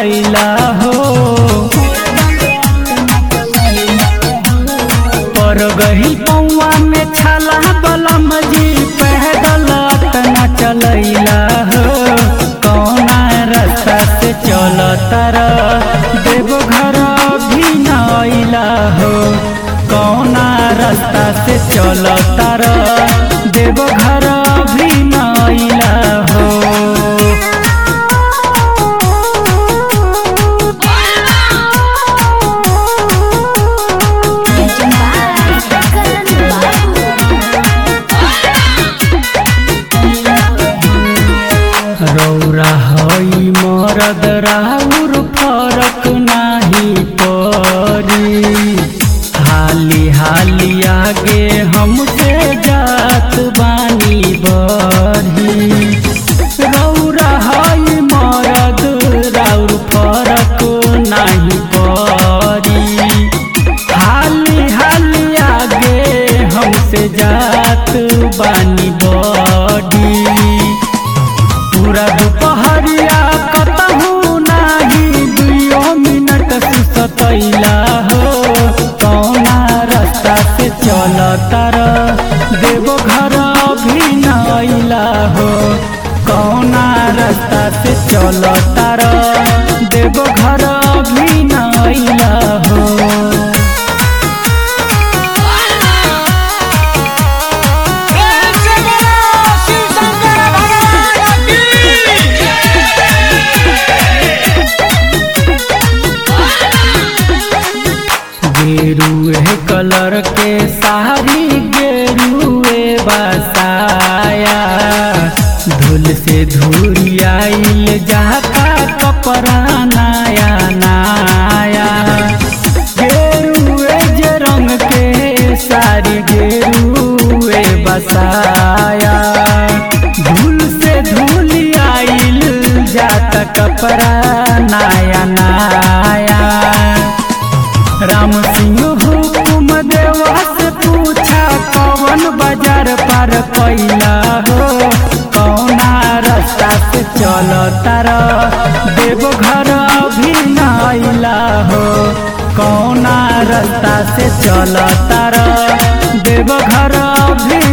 चलैला हो पर गही पौआ में छाला बलम जी पैदल तना चलैला हो कौना रास्ता से चल तारा देवघर भी नैला हो कौना रास्ता से चल तारा देवघर भी नैला हो रौरा हई मरद राउर फरक नाही परी हाली हाली आगे हमसे जात बानी बरही रौरा हई मरद राउर फरक नाही परी हाली हाली आगे हमसे जात बानी बड़ी पूरा दुपहरिया कतहू नाही दुइयो मिनट सुसतैला हो कौना रास्ता से चल तार देवो घर भी नैला हो कौना रास्ता से चल तार देवो घर भी नैला हो प्रेम से बोलो शिव शंकर भगवान की गेरुए कलर के साड़ी गेरुए बसाया धूल से धुरियाइल जाता कपड़ा नया नया गेरुए जे रंग के साड़ी गेरुए बसाया धूल से धुलियाइल जाता कपड़ा नया नया राम सिंह हुकुम देवा से पूछा कौन बाजार पार कैला हो कौना रास्ता से चल तारा देव घर भी नैला हो कौना रास्ता से चल तारा देव घर भी